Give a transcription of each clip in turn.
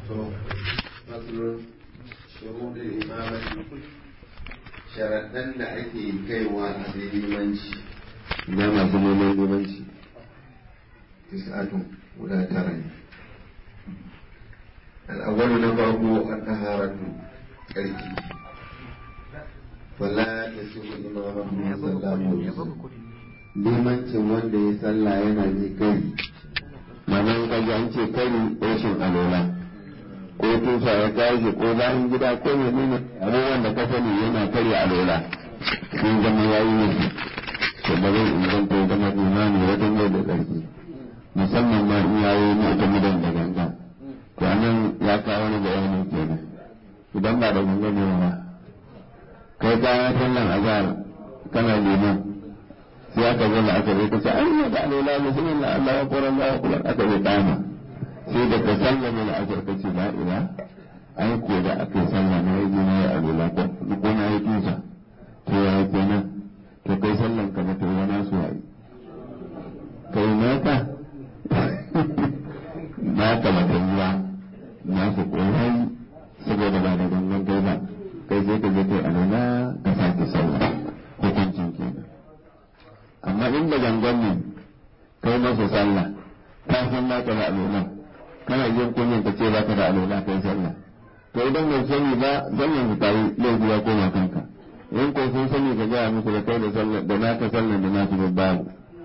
faslun shuhudul imamati sharaɗan da ake kaiwa a sai limanci na masu neman limanci tis'atun guda tara ne al'awwalu na farko an taharatu tsarki wala ta sihu imamatu sallamu limancin wanda ya sallah yana ji kai manan kaji an ce kari rashin alola ko tufa ya tashi ko bayan gida ko ya nuna abubuwan da ka sani yana kari alola sun zama yayi ne to ba zai inganta ya zama imani wajen yau da ƙarfi musamman ma in yayi mu'tamidan da ganga to anan ya kawo wani bayani kenan idan ba da ganga ne ba kai kayan sallan azhar kana liman sai aka zo da aka zai kace ai da alola bismillah Allahu akbar Allahu akbar aka zai dama sai da ka sallama da aka kace la ila ai ko da aka sallama ya ji ne alola ko ko na yi tusa to ya kenan to kai sallan ka to wani su yi kai naka naka ba ta yiwa na su koyi saboda ba da gangan kai ba kai sai ka je kai alola ka sake sallah hukuncin kenan amma in da gangan ne kai masa sallah ka san ba ka da alola kana yin kunyan ka ce ba ka da alola kai sallah to idan bai sani ba sallan ka tayi laifi ya koma kanka in ko sun sani ka gaya musu da kai da sallah da naka sallan da nasu da babu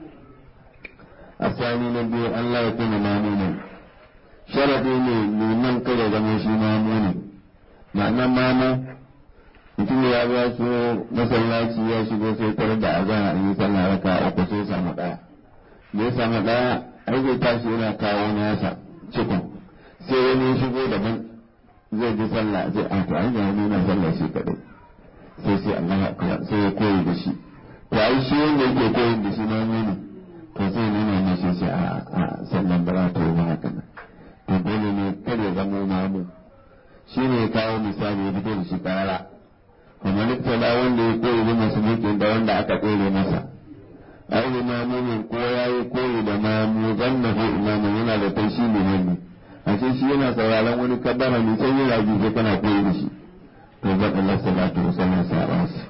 asani na biyu Allah ya kuna mamuna sharadi ne liman kada zama shi mamuna ma'ana mama mutum ya ba su masallaci ya shigo sai tare da azan an yi sallah raka uku sai samu daya da ya samu daya ai zai tashi yana kawo nasa cikon sai wani shigo daban zai ji sallah sai a to ai ga wani na sallah shi kadai sai sai Allah akbar sai ya koyi da shi to ai shi wanda yake koyi da shi ma ne to sai nuna ne shi sai a a sallan ba za ta yi haka nan to dole ne kada ya zama mamu shi ne ya kawo misali ya fito da shi karara kuma littala wanda ya koyi da masu mulkin da wanda aka tsere masa ai imamumin ko ya yi koyi da mamu zanna ko imamu yana da kai shi ne ne a ce shi yana sauraron wani kabbara ne sai yana ji sai kana koyi da shi to ba Allah salatu wa sallam sa ba shi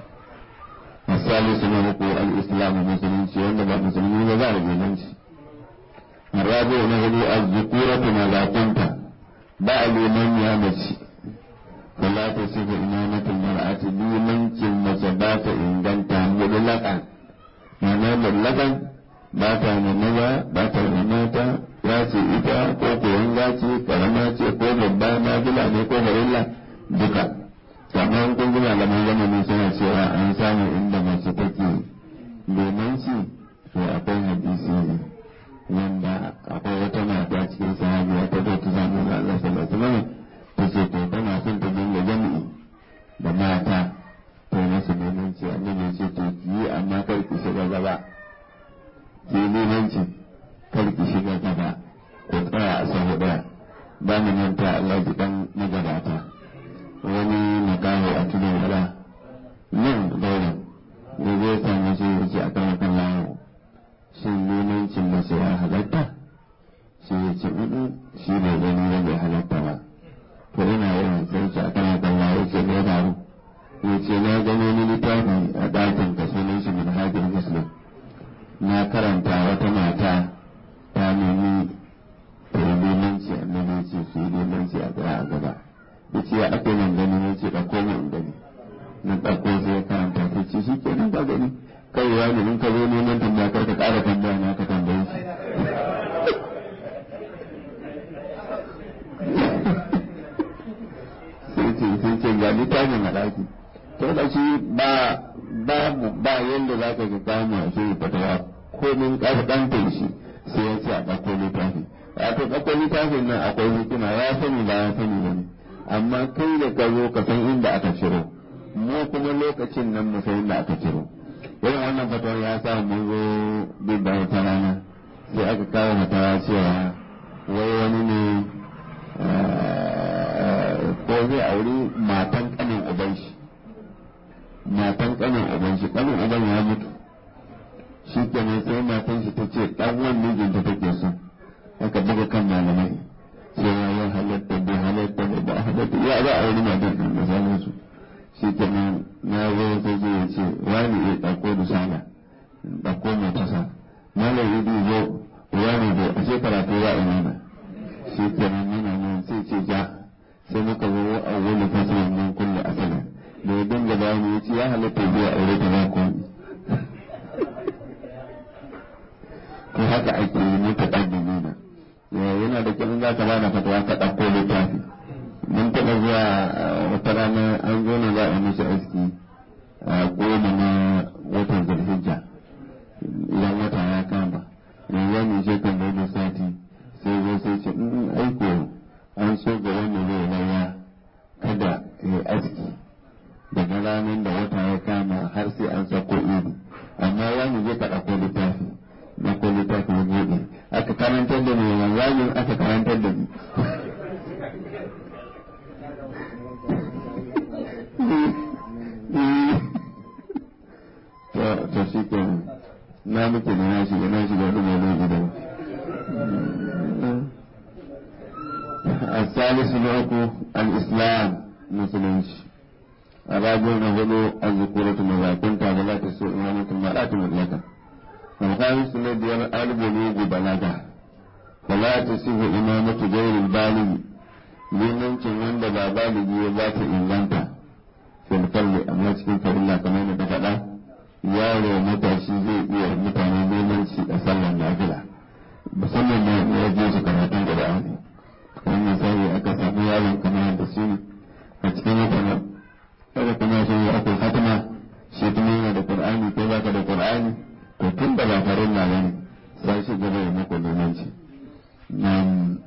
misali suna muku al-islam musulunci wanda ba musulmi ba za a limanci arabu na hudu az-zukuratu ma la kunta ba liman ya mace ولا تصف إمامة المرأة بمنك مجبات إن كنت مطلقا معنى مطلقا bata da maza bata da mata ya ce ita ko koyon gaci karama ce ko babba na bila ne ko farilla duka kamar kun gina da mai zamani suna cewa an samu inda mace take limanci to akwai hadisi wanda akwai wata mata cikin sahabiya ta zo ta samu da Allah sallallahu alaihi wasallam ta ce to tana son ta dinga jami'i da mata to masu limanci annabi ce to ki yi amma kar ki shiga gaba ki yi limanci kar ki shiga gaba ko tsaya a sahu daya ba mu manta Allah ji dan magabata wani makaho a tudun gaba nan daura ne zai samu shi ya ce a kan kan lawo shin limancin mace ya halatta shi ya ce shi bai gani ba bai halatta ba to ina yin sarki a kan kalla ya ce ne faru ya ce na gano ni littafi a ɗakin ka sunan shi min hajjin muslim na karanta wata mata ta nemi ta yi limanci annabi ce su yi limanci a tsaya a gaba ya ce ya ake nan gani ya ce ɗauko mu in gani na ɗauko sai ya karanta ta ce shi kenan ka gani kai ya ne in ka zo neman tambaya kar ka ƙara tambaya na ka tambaye shi sai ce ga littafin a ɗaki to da shi ba babu ba yadda za ka ga kama shi fatawa ko min ƙasƙanta shi sai ya ce a ɗauko littafi a to ɗauko littafin nan akwai hikima ya sani ba ya sani ba ne amma kai da ka zo ka san inda aka ciro mu kuma lokacin nan mu san inda aka ciro irin wannan fatawar ya sa mun zo duk da wata rana sai aka kawo fatawa cewa wai wani ne ko zai auri matan kanin uban shi matan kanin uban shi kanin uban ya mutu shi kenan sai matan shi ta ce dan wani mijinta take so aka buga kan malamai cewa ya halatta bai halatta za a wuri matan ɗin da sauransu shi kenan na zo sai zai ya ce wani ya ɗauko da sana ɗauko mai tasa malam idi zo wani zo a ce karatu za a yi mana shi kenan yana nan sai ce ja sai muka zo a wani fasirin nan kulle asalin da ya dinga bayani ya ce ya halatta zuwa aure ta ba ko ko haka ake yi muka ɗaddini na yana da kyau za ka bada fatawa ka ɗauko littafi mun taɓa zuwa wata rana an zo na za a mishi aski a goma na watan zulhijja idan wata ya kama yanzu ne je kan da sati sai zo sai ce in aiko an so ga wanda zai laya kada ya aski daga ranar da wata ya kama har sai an sako ido amma wani zai ka ɗauko littafi na ko littafi ya buɗe aka karantar da ni wanzamin aka karantar da ni to shi ke na muke da na shiga na shiga wani mai laifi da الثالث نوع الإسلام مسلمش الرابع نهض الذكورة مذا كنت ولا تسوء إمامة المرأة مطلقا الخامس الذي البلوغ بلغه فلا تصح إمامة غير البالغ limancin wanda ba baligi ya ba ta inganta fil farli amma cikin farilla kamar da ta faɗa yaro matashi zai iya mutane limanci a sallar nafila musamman na ya je su karatun Qur'ani wannan sai aka samu yaron kamar da su a cikin mutane kada kuma shi akwai fatima shi kuma yana da Qur'ani ko baka da Qur'ani to tun da ba farin na bane sai shi gaba ya maka limanci nan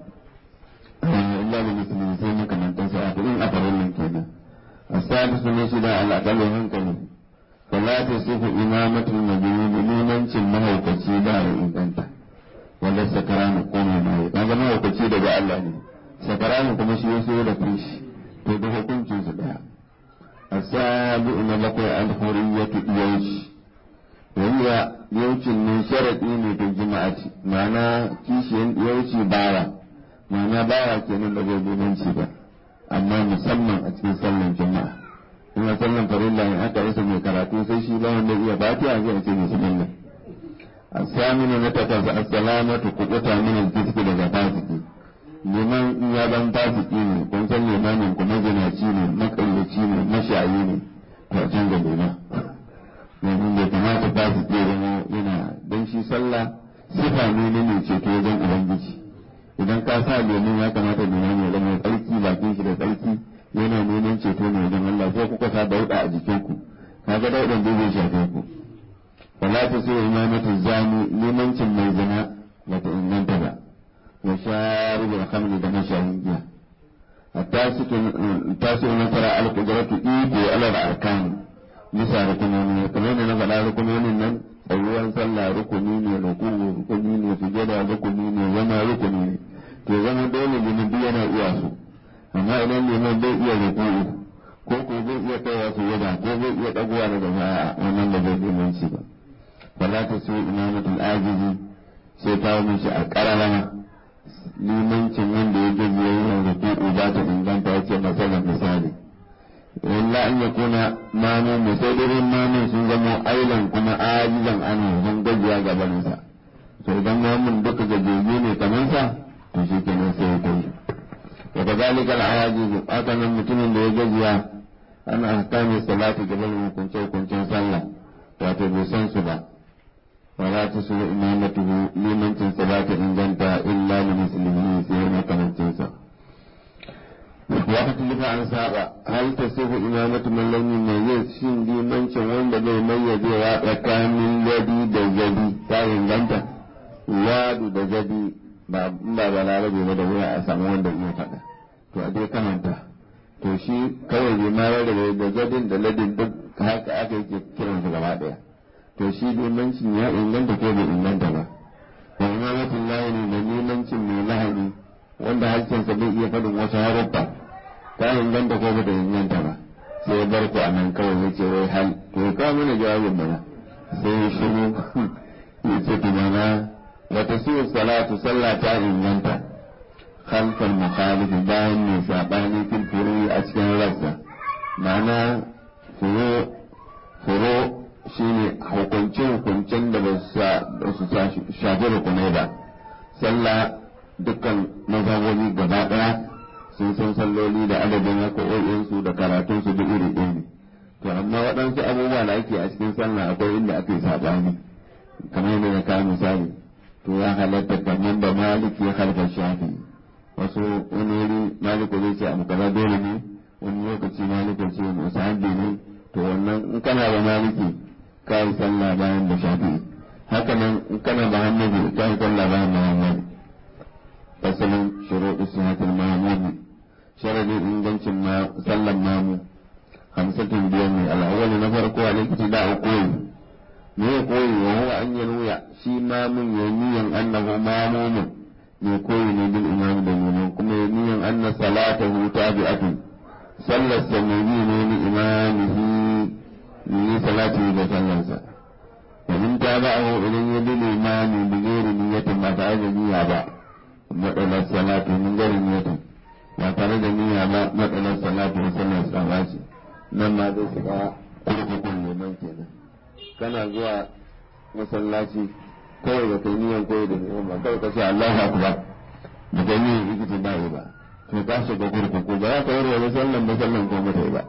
illa da musulmi sai makamantan sa a in a farin nan kenan asalisu ne shi da al'aqalin hankali fala ta sifu imamatul majnun limancin mahaukaci da ya inganta wanda sakarani ko mai mai kaga mahaukaci daga Allah ne sakarani kuma shi ya so da kanshi to da hukuncin su daya asabi na bakwai al-huriyatu yawshi wanda yaucin ne sharaɗi ne da jima'ati ma'ana kishiyan yauci bawa ma'ana bawa kenan da bai limanci ba amma musamman a cikin sallan juma'a kuma sallan farilla in aka rasa mai karatu sai shi ba wanda iya fatiha zai ce bismillah asaminu na takwas assalamatu kubuta min al-fiski daga fasiki liman in ya ban fasiki ne kun san limanin kuma zinaci ne makallaci ne mashayi ne to a canza liman domin bai kamata ba su ke zama yana don shi sallah sifa ne na mai ceto wajen ubangiji idan ka sa domin ya kamata domin ya zama tsarki bakin shi da tsarki yana neman ceto ne wajen Allah sai kuka sa dauda a jikinku kaga daudan da zai shafe ku wala ta sai imamatu zani limancin mai zina bata inganta ba wa sharibul khamri da mashayin giya التاسع نصر القدرة إيكو على الأركان bisa rukunoni kamar da na faɗa rukunonin nan tsayuwan sallah rukuni ne rukuku rukuni ne sujada rukuni ne zama rukuni ne to zama dole ne duk yana iya su amma idan liman bai iya rukuku ko ko zai iya kaiwa sujada ko zai iya dagowa daga baya wannan ba zai limanci ba fala ta so imamatul ajizi sai kawo mishi a kararama limancin wanda ya gaji yayin rukuku ba ta inganta ya ce masalan misali illa an ya kuna mamu musaidirin mamu sun zama ailan kuma ajizan anu sun gajiya gabaninsa to idan mamun duka gajeje ne kamar sa to shi kenan sai ya kai wa kadhalika al-ajiz aka nan mutumin da ya gajiya ana ahkami salati gaban hukunce hukuncen sallah wato bai san su ba wala ta su imamatuhu limancin salati inganta illa li muslimin sai makamancin sa واختلف عن سابع هل تصف إمامة من لم يميز شين دي منشن وين بدي يميز وكان من الذي دجدي تاين غنتا واد دجدي ba ba ba larabe ba da wuya a samu wanda iya faɗa to a dai kamanta to shi kawai bai ma rarrabe da jadin da ladin duk haka aka yake kiran su gaba ɗaya to shi limancin ya inganta ko bai inganta ba wa imamatin lahi ne da limancin mai lahani wanda harshensa bai iya faɗin wasu haruffa ta inganta ko bata inganta ba sai ya bar ku a nan kawai ya ce wai hal to ya kawo mana jawabin mana sai ya shiru ya ce tumana wata su salatu sallah ta inganta khalfal mukhalif bayan mai sabani fil furu a cikin rassa ma'ana furu furu shine hukunce hukuncen da ba su shafi rukunai ba sallah dukkan mazhabobi gaba daya sun san salloli da adadin raka'o'insu da karatunsu duk iri ɗaya ne to amma waɗansu abubuwa da ake a cikin sallah akwai inda ake saɓani kamar yadda ya kawo misali to ya halatta kamar da maliki ya halka shafi wasu wani wuri maliku zai ce abu kaza dole ne wani lokaci maliku ce musahabi ne to wannan in kana da maliki ka yi sallah bayan da shafi haka nan in kana da hannabi ka yi sallah bayan da hannabi fasalin shuruɗu sihatul ma'mumi sharadin ingancin sallan mamu hamsatin biyar ne al'awwal na farko a lokaci da a koyi me ya koyi wa huwa an yanuya shi mamun ya niyan annahu mamumun me koyi ne bil imam da liman kuma ya niyan anna salatahu tabi'atun sallar sa mai bi ne ni imamihi ni salati da sallarsa wa in tabi'ahu idan ya bi limami bi ghairi niyyatin ba tare da niyya ba matsalar salatu min ghairi niyyatin ba tare da niyya ba matsalar salatu da sallar sa ba ce nan ma zai shiga kurkukun neman kenan kana zuwa masallaci kawai da kai niyan koyi da neman ba kawai ka ce Allahu akbar da kai niyan ikiti ba yi ba to ka shiga kurkuku ba za ka yi wani sallan ba sallan ko mata ba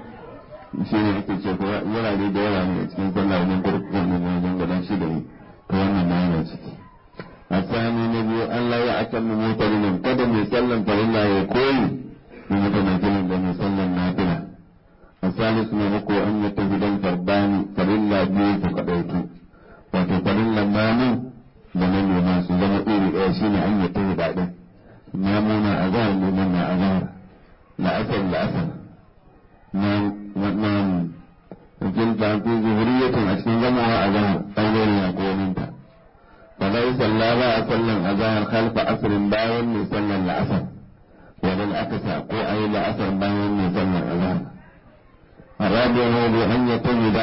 shi ne ake ce ko yana ne da yawa ne a cikin sallah wajen kurkukun ne wajen gaban shi da yi to wannan ma yana ciki الثاني نبي أن لا يعتم موتلما قدم يسلم فإلا يكون بمتمثل بم يسلم نافلة الثالث نبقى أن يتجد الفردان فإلا بيه فقديت وتفرلا مامو لمن يماس زم إيري إيشين أن يتجد بعده مامونا أذار لمن أذار لا أثر لا أثر نعم نعم جلد في ظهرية أشكي جمعها أذار أول يقول انت فليس لا بقى سلم أذان خلف عصر باين يسلم العصر وبالعكس أقوى أي لعصر باين يسلم الأذان الرابع هو بأن يتجد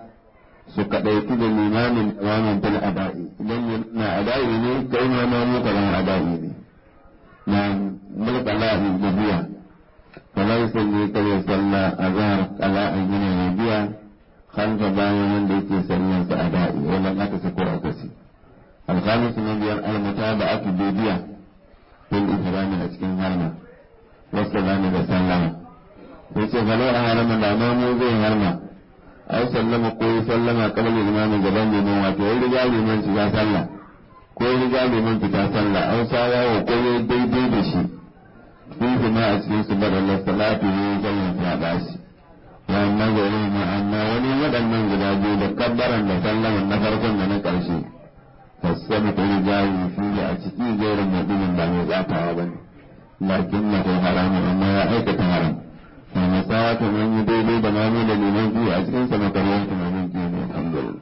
سكتيت للإمام إماما في الأداء إذن يمنع أدائي لي كيما ما مكلا أدائي لي نعم ملك الله ببيع فليس لي كي يسلى أذان على أن يبيع خلف باين من ديكي سلم أدائي ولا لا تسكو أكسي الخامس من المتابعة بيبيع في الإحرام أسكن هرمة والسلام بسلام yace fa a harama da ma mu zai harma ai sallama ko ya sallama kabal imamu gaban liman wato ya riga liman shiga sallah ko ya riga liman fita sallah an sawa wa ko ya daidai da shi sun kuma a cikin su bada Allah salatu ne sallan ta bashi wa amma gari ma amma wani waɗannan guda biyu da kabbaran da sallaman na farkon da na ƙarshe fasabu ta rijayi fi a ciki gairin mutumin ba mai tsatawa ba ne lakin na kai haramun amma ya aikata haram wanda tsawa ta nan yi daidai da mamu da liman biyu a cikin sa makariyar tunanin biyu ne alhamdulillah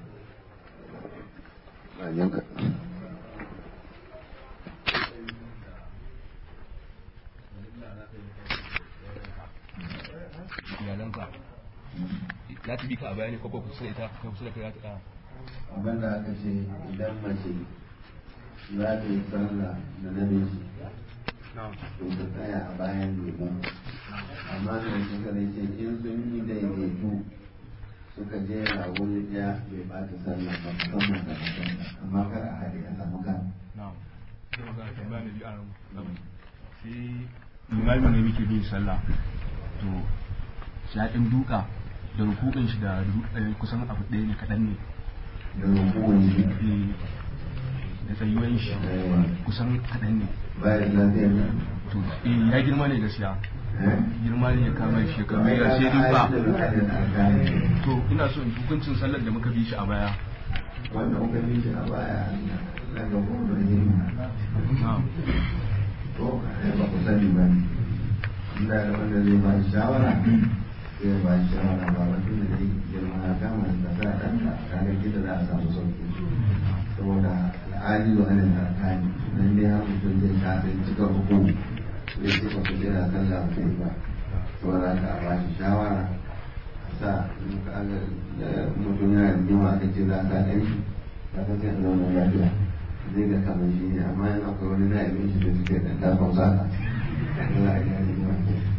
iyalanka za ta bi ka a bayani ko kusa da ita ko kusa da kai za ta abin da aka ce idan mace za ta yi sallah da namiji to ta tsaya a bayan liman amma da suka ne ce in sun yi daidaitu suka jera wuri ɗaya bai bata sallah ba musamman da mutum amma kar a haɗe a samu kan na'am sai magana tambaya ne biyu a nan sai limamin ne muke bin sallah to shi ya ɗin duka da rukukun shi da kusan abu ɗaya ne kaɗan ne da rukun shi da tsayuwan shi kusan kaɗan ne bayan lafiya na to eh ya girma ne gaskiya girma ne ya kama shi shekaru ya sai duka to ina so in hukuncin sallar da muka bi shi a baya wanda kuka bi shi a baya daga kuma girma na'am to ba ku sani ba inda da wanda zai ba shi shawara zai ba shi shawara ba wanda da zai girma ya kama da sa ɗanka kaga gida za a samu sauki saboda al'adi wa hannun tsakani nan dai har mutum zai ta sai cika hukumu zai cika su jira sallah ba sai ba saboda haka a ba shi shawara a sa in ka ga mutum yana da jima aka ce za a sa ɗan shi ba ka sai a zauna lafiya zai ga kamar shi ne amma in akwai wani na'ibin shi da suke da dafa zaka za a gane ba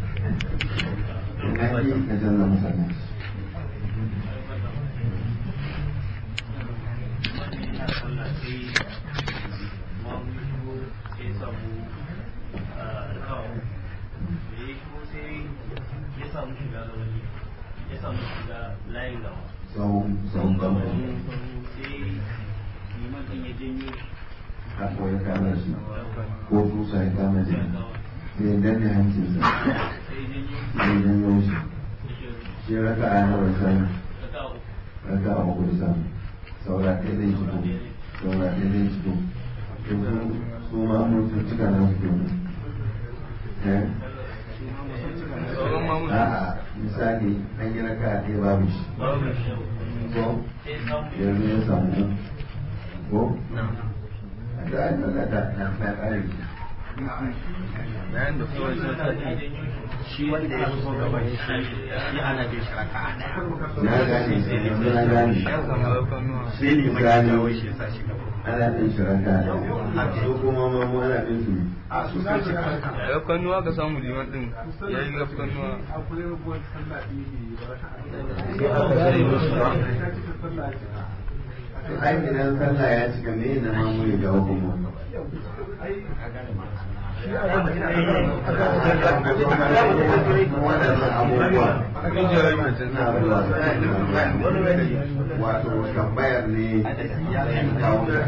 ina yi ka canza masallaci tsawon tsawon kamar haka ya kama shi ko tusa ya kama shi sai ya danne hancinsa sai ya janyo shi shi raka a nawa sani raka a hudu sani saura ɗaya zai fito saura ɗaya zai fito to su su ma mun sun cika na su kenan eh a'a misali an yi raka a ɗaya babu shi ko yanzu ya samu ko a da an da da na ƙari bayan da kawai sun tafi shi wanda ya so gaba shi shi ana bin shi raka na gane yanzu na gane sai ne mai ya jawo shi ya sa shi gaba ana bin shiraka su kuma mamu ana bin su a su sa shi raka rafkanuwa ka samu liman din ya yi rafkanuwa to ai idan sallah ya cika me na mamu ya jawo kuma waɗannan abubuwa suna zuwa wato tambayar ne kawo da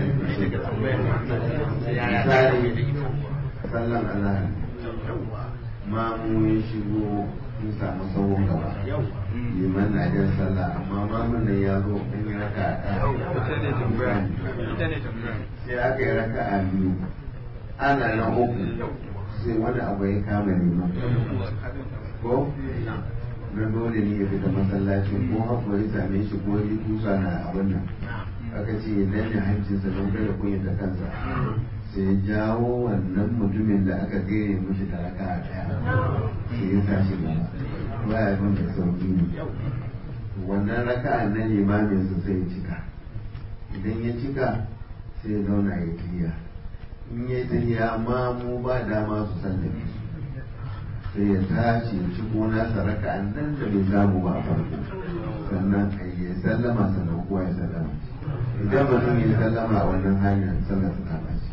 misali sallan azhar mamu ya shigo sun samu sauran gaba liman na jan sallah amma mamun nan ya zo an yi raka a ita ne tambaya ita ne tambaya sai aka yi raka a biyu ana na uku sai wani abu ya kama liman ko na dole ne ya fita masallacin ko haƙo ya same shi ko ya tusa na abin nan aka ce ya danne hancinsa don kada kunya da kansa sai jawo wannan mutumin da aka gaya mishi da raka a ɗaya sai ya tashi gaba ba ya bin da sauki ne wannan raka na limamin su sai ya cika idan ya cika sai ya zauna ya tiya in ya tiya ma mu ba dama su san da su sai ya tashi ya ciko nasa raka nan da bai samu ba a farko sannan a yi sallama sannan kowa ya sallama idan mutum ya sallama a wannan hanyar sallar su kama shi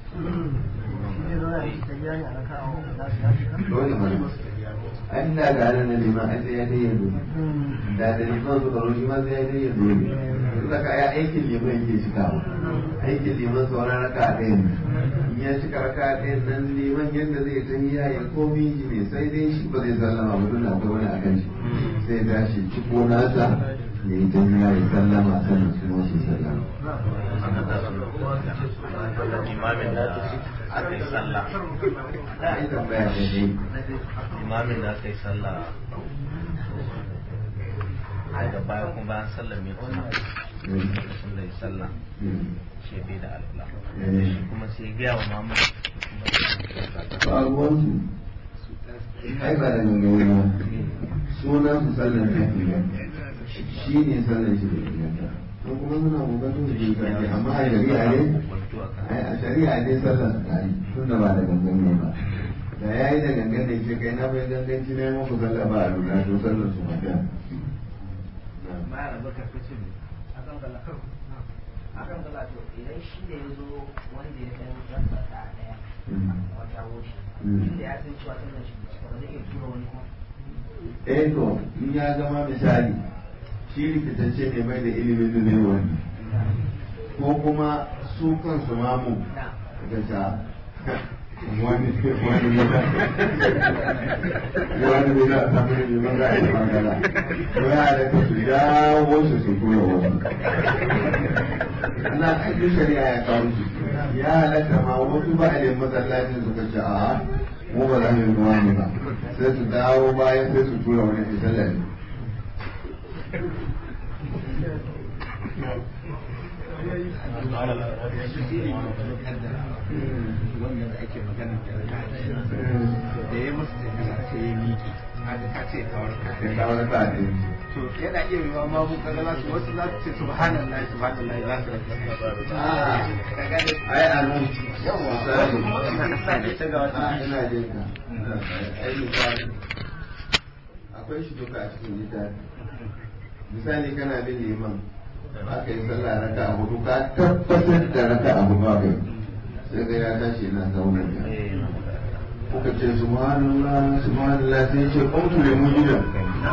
dole mana an da ga nan na liman an sai ya dai yanzu da da liman su karo shi ma sai ya dai yanzu ne yanzu ka ya aikin liman yake cikawa aikin liman sauran raka a ɗayan in ya cika raka a ɗayan nan liman yadda zai ta yi ya yi komi shi ne sai dai shi ba zai sallama ba dole akwai wani a kan shi sai ya tashi ciko nasa ya yi ta yi ya yi sallama sannan su ma su sallama imamin da aka yi sallah da ai tambaya ne dai imamin da aka yi sallah daga baya kuma bayan sallah mai kuma lokacin da ya sallah shi bai da alwala shi kuma sai ya gaya wa mamu ba ruwansu ai ba da gangan ba sunan su sallar ta inganta shi ne sallar shi da inganta don kuma suna kokarin su inganta amma a shari'a ne ai a shari'a ne sallar su ta yi tun da ba da gangan ne ba da ya yi da gangan ne ke kai na bai ganganci ne muku sallar ba a lura to sallar su ba ta akan gaba to idan shi da ya zo wanda ya san rasa ta daya wata wuce inda ya san cewa sallar shi ba zai iya tura wani kuma eh to in ya zama misali shi rikitacce ne mai da ilimin da zai wani ko kuma su kansu mamu da ta wani wani ne da wani ne da ta fi ne maza a yi magana ko ya da ka su dawo su su tura wasu na aikin shari'a ya kawo su ya halatta ma wasu ba a ne masallacin suka ce a mu ba za mu yi ruwa ne ba sai su dawo bayan sai su tura wani misalar wanda da ake magana da ya masa sai ya miƙe haka ka ce kawar ya kawo na sa'a ɗaya to yana iya yiwuwa ma mun kaga za su wasu za su ce subhanallah subhanallah za su ka gane ai a nan yawa misali ita ga wata a ina jin ka ai misali akwai shi duka a cikin littafi misali kana bin liman aka yi sallah raka a hudu ka tabbatar da raka a hudu aka yi sai ga ya tashi yana zaunar da kuka ce subhanallah subhanallah sai ce kuntu ne mun gidan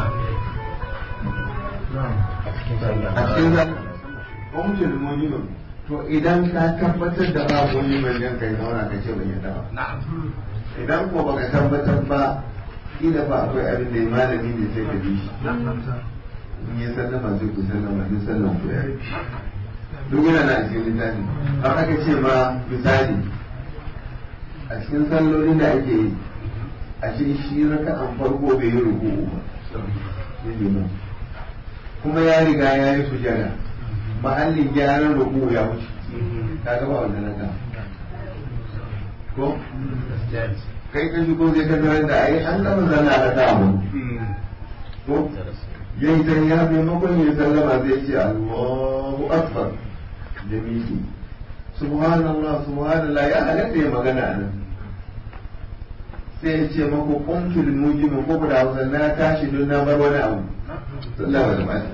a cikin sallah kuntu ne mun gidan to idan ka tabbatar da ba wani mai jan kai zauna ka ce ban yadda ba idan ko baka tabbatar ba kila ba akwai abin da malami ne sai ka bi shi in ya sallama sai ku sallama duk sallan ku ya duk yana na cikin littafi har aka ce ma misali a cikin sallolin da ake yi a ce shi raka an farko bai yi ruku'u ba shi ne ba kuma ya riga ya yi sujada mahallin gyaran ruku'u ya wuce ka ga ba wannan raka ko kai ka shigo zai ka tarar da ai an gama zana raka mu ko yayi ta ya maimakon ya sallama zai ce Allahu Akbar da miki subhanallah subhanallah ya halatta ya magana a nan sai ya ce mako kuntul mujimu ko da hausa na tashi don na bar wani abu sallah ba ta bace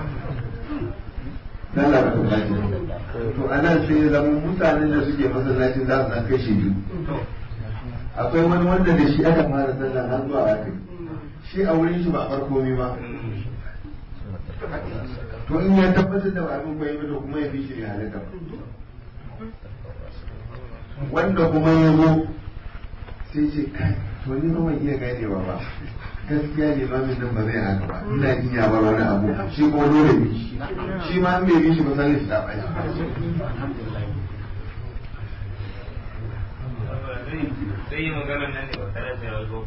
sallah ba ta bace to anan sai ya zama mutanen da suke masallacin za su san kashe biyu akwai wani wanda da shi aka fara sallah har zuwa aka shi a wurin shi ba farko ne ba to in ya tabbatar da abin bai ba to kuma ya bi shi ne halaka wanda kuma ya zo sai ce kai to ni ba ban iya ganewa ba gaskiya limamin nan ba zai haka ba ina jin ya bar wani abu shi kuma dole bi shi shi ma an bai bi shi ba sai shi ta bai zai yi magana nan ne ba tare da ya zo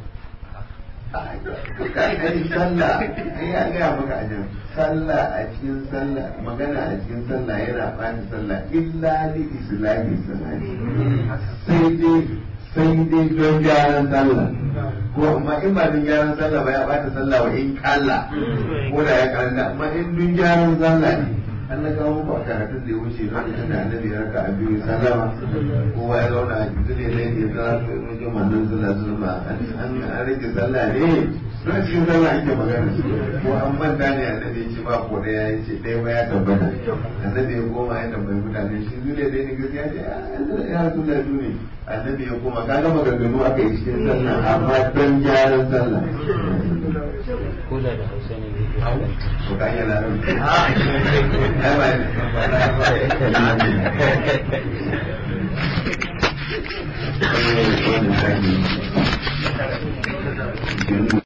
ai sallah ai ya gaya maka a nan sallah a cikin sallah magana a cikin sallah yana bani sallah illa li islami salati sai dai sai dai don gyaran sallah ko amma in ba don gyaran sallah ba ya bata sallah wa in kalla ko da ya karanta amma in don gyaran sallah ne an na kawo muku a karatun da ya wuce lokacin da annabi ya raka a biyu sallama kowa ya zauna a jikin ne da ya zara su yi wajen mannan sallah su ma an rage sallah ne don cikin sallah ake magana ko an manta ne annabi ya ce ba ko ɗaya ya ce ɗaya ba ya tabbata annabi ya koma ya tambayi mutane shi zule ɗaya ne gaskiya ce ya rasu da ne annabi ya koma ka gama ganganu aka yi cikin sallah amma don gyaran sallah ko da da hausa ne ko ka yi larabci ai ba ne